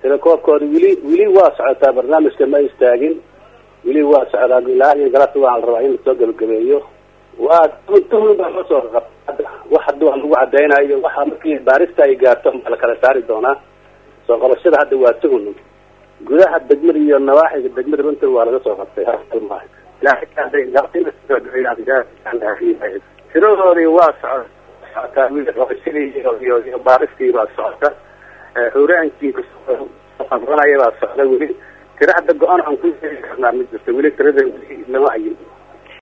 telekoobkooda weli weli waa socotaa barnaamijka ma istaagin weli waa socdaa ilaa iyo galabta waa la rabaa in lasoo gabagabeeyo waa tuhun baa loo soo qabta wax hadda waa lagu cadaynayo waxa markii baarista ay gaarto baa la kala saari doonaa soo qabashada hadda waa tuhun gudaha degmada iyo nawaaxiga degmada runta waa laga soo qabtay halmaaha tiradoodii waa soco socotaa qabashadii iyo iyo baaristii baa socota xuraankii qabanaya baa socda weli tira hadda go-aan aan ku sheegi karnaa ma jirto weli tirada lama hayin